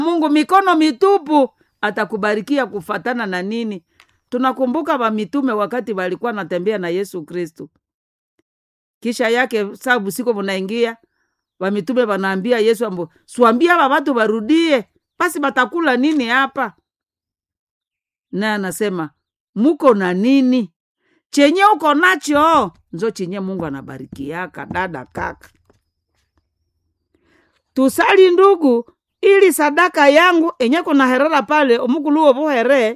mungu mikono mitupu atakubarikia kufatana na nini tunakumbuka vamitume wakati walikuwa natembea na yesu kristu kisha yake saa busiku munaingia vamitume vanaambia yesu ambo swambia ava vatu varudie basi batakula nini hapa naye anasema muko na nini chenye uko nacho nzo chenye mungu anabarikiaka dada kaka tusali ndugu ili sadaka yangu enye kuna herera pale omukuluwo vuhere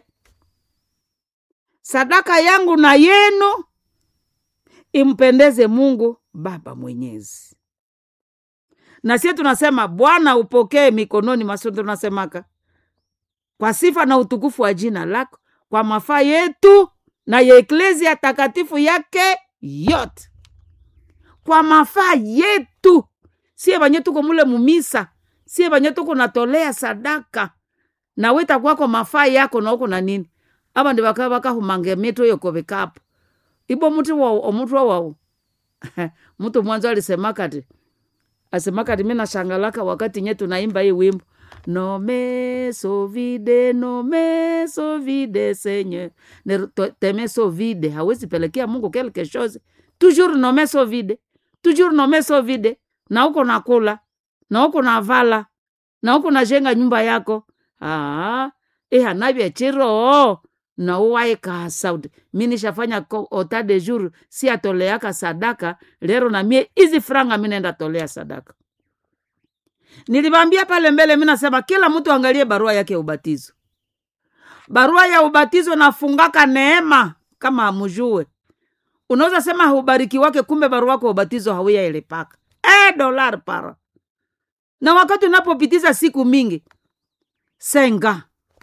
sadaka yangu na yenu impendeze mungu baba mwenyezi na sie tunasema bwana upokee mikononi maso tunasemaka kwa sifa na utukufu wa jina lako kwa mafaa yetu na ya eklesia takatifu yake yote kwa mafaa yetu sie vanye tuko mule mumisa sie vanye tuko natolea sadaka na wita kwako mafaa yako na uko na nini ava ndi vaka vakahumange mito yokovikapo ibo muti wao omutwa wao mtu mwanzo alisemakati asemakati mi nashangalaka wakati nye tunaimba hii wimbo nome sovide nome sovide senye teme sovide hawezi pelekea mungu quelque chose toujours nome sovide toujours nome sovide na uko nakula na uko navala na uko najenga nyumba yako ah, ihanavya chiro na uwaikasa mi nishafanya ota de jour si atoleaka sadaka lero na mie izi franga mi naenda tolea sadaka nilivambia pale mbele mi nasema kila mtu angalie barua yake ya ubatizo barua ya ubatizo nafungaka neema kama amujue unaweza sema haubariki wake kumbe barua wako ubatizo hauya ilepaka e dolar para na wakati unapopitiza siku mingi senga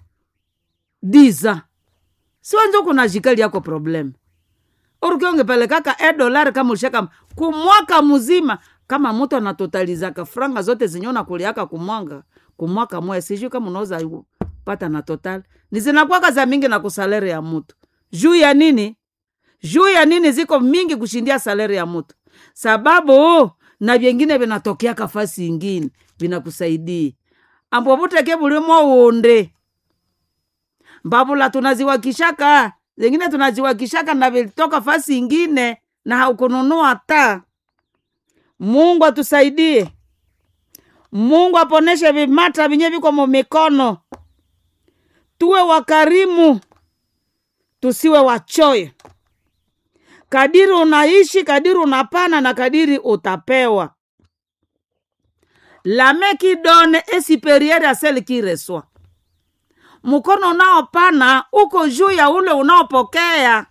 diza siwanzo kuna jikali yako problem urukiongepelekaka e dolari kama ushaka kumwaka mzima kama mtu anatotalizaka franga zote zinyona kuliaka kumwanga kumwaka moya sijui kama unaweza pata na total ni zinakwaka za mingi na kusalere ya mtu juu ya nini juu ya nini ziko mingi kushindia salari ya mtu sababu na vyengine vinatokeaka fasi ingine vinakusaidia ambo vuteke vulimo unde mbavula tunaziwakishaka zengine tunaziwakishaka na vilitoka fasi ingine na haukununua ta mungu atusaidie mungu aponeshe vimata vinye viko mumikono tuwe wakarimu tusiwe wachoyo kadiri unaishi kadiri unapana na kadiri utapewa lamekidone esiperiere aselikireswa mkono unaopana uko juu ya ule unaopokea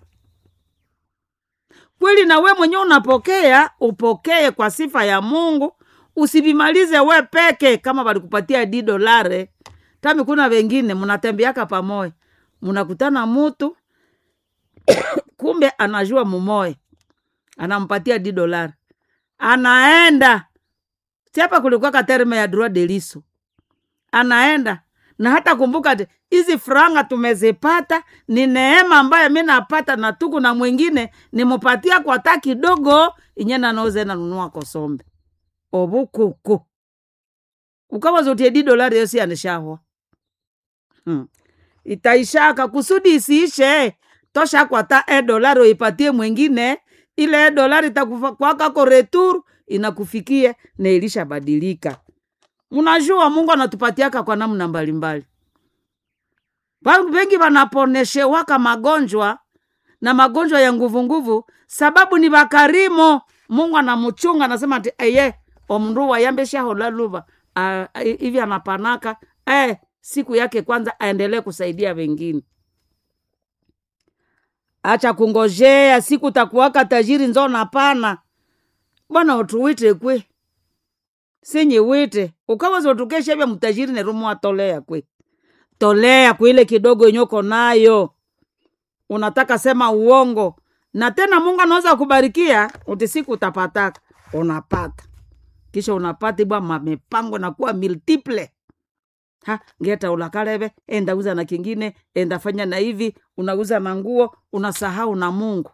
kweli na we mwenyewe unapokea upokee kwa sifa ya mungu usivimalize we peke kama walikupatia di dolare tami kuna wengine mnatembeaka pamoja mnakutana mutu kumbe anajua mumoya anampatia di dolari anaenda siapa kulikuwa katerme ya droit de liso anaenda na hata kumbuka te hizi franga tumezipata ni neema ambayo mi napata na tuku na mwingine nimupatia kwa ta kidogo inye nanauze nanunua kosombe obukuku ukawazotie di dolari yosi anishahwa hmm. itaishaka kusudi isiishe tosha kwata e dolari uipatie mwingine ile e dolari itakwakako retur inakufikia na ilishabadilika mnajua mungu anatupatiaka kwa namna mbalimbali Watu wengi wanaponeshewaka magonjwa na magonjwa ya nguvunguvu sababu ni wakarimu mungu anamuchunga anasema ati eye omndu wayambeshahola luva hivi anapanaka eh, siku yake kwanza aendelee kusaidia wengine acha kungojea siku takuwaka tajiri nzo napana bwana utuwite kwe sinyi wite ukaweza utukesha vya mtajiri nerumwa tolea kwe tolea kwile kidogo inyoko nayo unataka sema uongo na tena mungu anaweza kubarikia uti siku utapataka unapata kisha unapata ibwa mamepango nakuwa multiple ha ngeta ulakaleve enda uza na kingine enda fanya na hivi unauza na nguo unasahau na mungu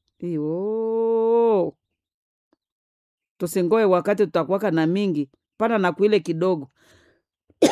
iyo tusingoe wakati tutakuwaka na mingi pana na kuile kidogo